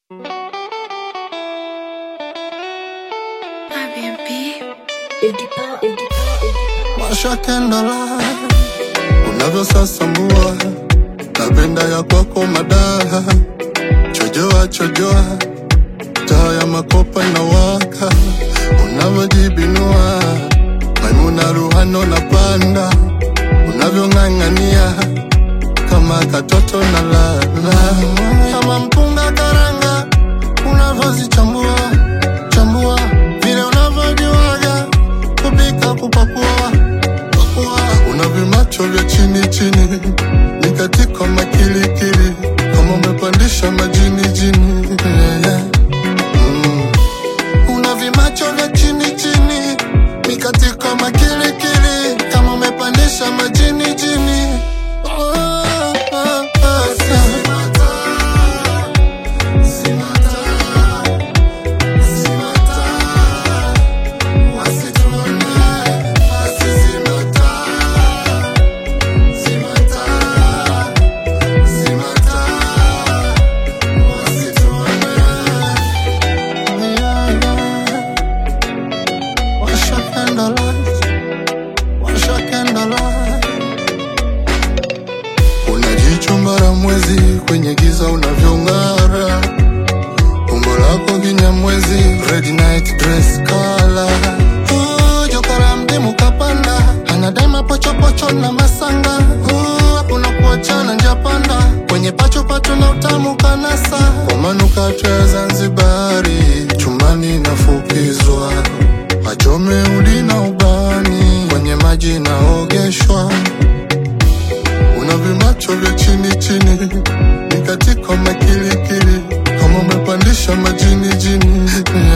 Washa kendala unavyosasambua, napenda ya kwako madaha, chojoa chojoa, taa ya makopa inawaka, unavyojibinua Maimuna Ruhano na panda, unavyong'ang'ania kama katoto na lala, kama mpunga karanga, unavyozichambua chambua, vile unavyojuaga kupika kupakua pakua, una vimacho vya chini chini, ni katika makilikili, kama umepandisha majini jini yeah, yeah. Mm. Una vimacho vya chini chini, ni katika makilikili, kama umepandisha majini jini oh, oh, oh, Simata, simata, simata. Wasituone, wasizimata, zimata, zimata, wasituone. Yeah, yeah. Washa candlelight, washa candlelight. Una jicho mara mwezi kwenye giza unavyong'ara, umbo lako kinyamwezi, red night dress color. Uh, joka la mdimu kapanda, anadai mapochopocho na masanga. Uh, hakuna kuachana njapanda, kwenye pacho pacho na utamu kanasa. Kwa manukato ya Zanzibari, chumbani nafukizwa, achome udi na ubani, kwenye maji naogeshwa una vimacho vya chini chini, ni katika makilikili, kama umepandisha majini jini